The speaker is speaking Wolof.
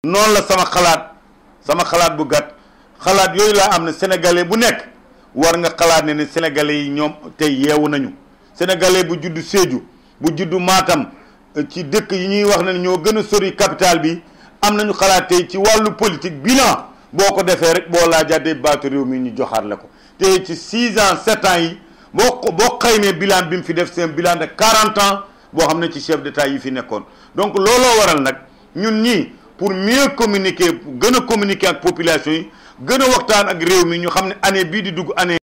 noonu la sama xalaat sama xalaat bu gàtt xalaat yooyu laa am ne sénégalais bu nekk war nga xalaat ne ne sénégalais yi ñoom tey yeewu nañu sénégalais bu juddu Sédhiou bu juddu Matam ci dëkk yi ñuy wax ne ñoo gën a sori capital bi am nañu xalaat tey ci wàllu politique bilan boo ko defee rek boo laajaatee baatu réew mi ñu joxaat la ko te ci six ans sept ans yi boo ko boo xaymee bilan bi mu fi def seen bilan de quarante ans boo xam ne ci chef d'état yi fi nekkoon donc looloo waral nag ñun ñii pour mieux communiquer gën a communiquer ak population yi gën a waxtaan ak réew mi ñu xam ne année bii di dugg année